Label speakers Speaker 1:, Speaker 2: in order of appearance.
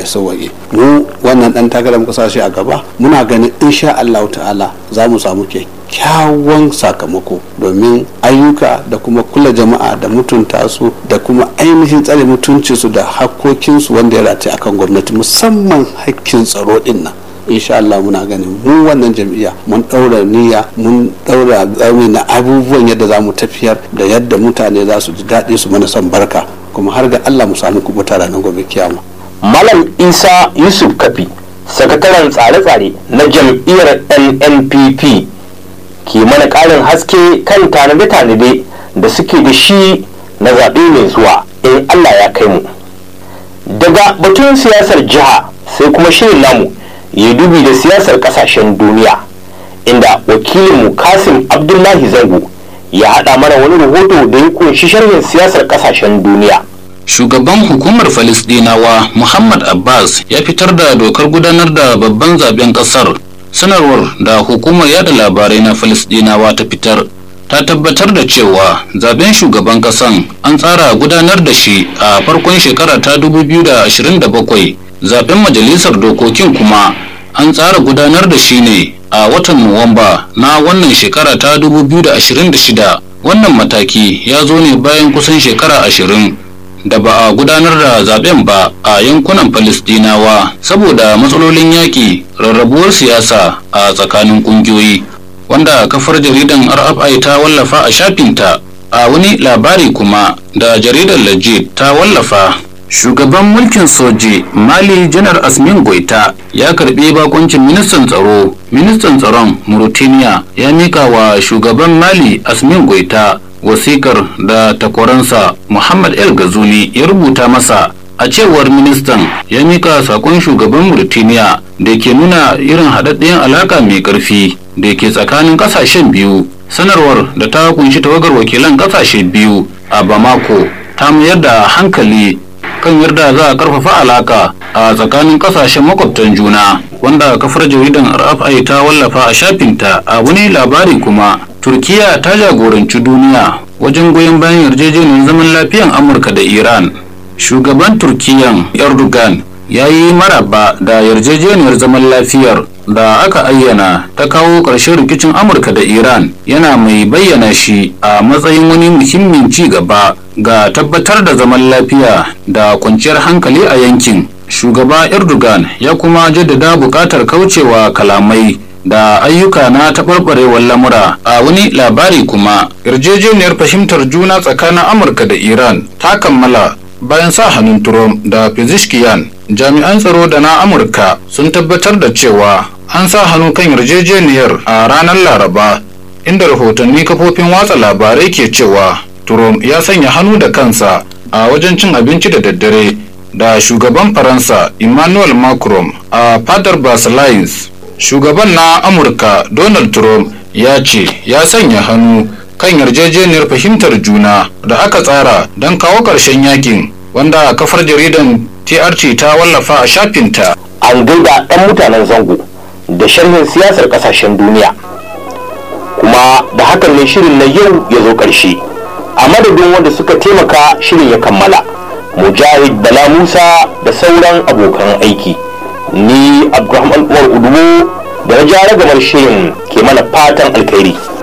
Speaker 1: ya sauwaƙe mu wannan dan takarar muka sashi a gaba muna ganin insha Allah ta'ala za mu samu kyakkyawan sakamako domin ayyuka da kuma kula jama'a da mutunta su da kuma ainihin tsare mutuncinsu da hakkokinsu wanda ya rataye akan gwamnati musamman hakkin tsaro din nan insha Allah muna ganin mu wannan jam'iyya mun ɗaura niyya mun ɗaura tsami na abubuwan yadda za mu tafiyar da yadda mutane za su ji daɗi su mana son barka kuma har ga Allah mu samu kubuta ranar gobe kiyama.
Speaker 2: Malam Isa Yusuf Kafi sakataren tsare-tsare na jam'iyyar NNPP ke mana ƙarin haske kan tanade-tanade da suke da shi na zaɓe mai zuwa in Allah ya kai mu. Daga batun siyasar jiha sai kuma shirin namu ya dubi da siyasar kasashen duniya inda wakilinmu kasim abdullahi zango ya haɗa mana wani rahoto da ya kunshi sharhin siyasar kasashen duniya
Speaker 3: shugaban hukumar falisdinawa muhammad abbas ya fitar da dokar gudanar da babban zaben kasar sanarwar da hukumar yada labarai na falisdinawa ta fitar ta tabbatar da cewa zaben shugaban kasan an tsara gudanar da shi a farkon shekara ta 2027 zaben majalisar dokokin kuma an tsara gudanar da shi ne a watan nuwamba na wannan shekara ta 2026 wannan mataki ya zo ne bayan kusan shekara ashirin da ba a gudanar da zaben ba a yankunan falistinawa saboda matsalolin yaƙi rarrabuwar siyasa a tsakanin ƙungiyoyi wanda kafar jaridan rfi ta wallafa a shafinta a wani labari kuma da jaridar legit ta wallafa shugaban mulkin soji mali janar asmin goita ya karbi bakuncin ministan tsaro ministan tsaron mauritania ya mika wa shugaban mali asmin goita wasikar da takwaransa muhammad el gazuli ya rubuta masa a cewar ministan ya mika sakon shugaban mauritania da ke nuna irin haɗaɗɗen alaka mai ƙarfi da ke tsakanin ƙasashen biyu sanarwar da ta kunshi tawagar wakilan ƙasashe biyu a bamako ta mayar da hankali kan yarda za a karfafa alaka a tsakanin kasashen makwabtan juna wanda kafar jaridan rfi ta wallafa a shafinta a wani labari kuma turkiya ta jagoranci duniya wajen goyon bayan yarjejeniyar zaman lafiyan amurka da iran shugaban turkiyan erdogan ya yi maraba da yarjejeniyar zaman lafiyar da aka ayyana ta kawo ƙarshen rikicin amurka da iran yana mai bayyana shi a matsayin wani muhimmin ci gaba ga tabbatar da zaman lafiya da kwanciyar hankali a yankin shugaba erdogan ya kuma jaddada buƙatar kaucewa kalamai da ayyuka na taɓarɓarewar lamura a wani labari kuma yarjejeniyar fahimtar juna tsakanin amurka da iran ta kammala bayan sa hannun Trump da Pezeshkian jami'an tsaro da na Amurka sun tabbatar da cewa an sa hannu kan yarjejeniyar a ranar Laraba inda rahotanni kafofin watsa labarai ke cewa Trump ya sanya hannu da kansa a wajen cin abinci da daddare da shugaban Faransa Emmanuel Macron a fadar Versailles. Shugaban na Amurka Donald Trump ya ce ya sanya hannu kan yarjejeniyar fahimtar juna da aka tsara don kawo ƙarshen yakin wanda kafar jaridan TRT ta wallafa a shafinta.
Speaker 2: an gaida ɗan mutanen zango da sharhin siyasar ƙasashen duniya kuma da hakan ne shirin na yau ya zo ƙarshe a madadin wanda suka taimaka shirin ya kammala mujahid bala musa da sauran abokan aiki ni abdulrahman umar udubu da na ja ragamar shirin ke mana fatan alkhairi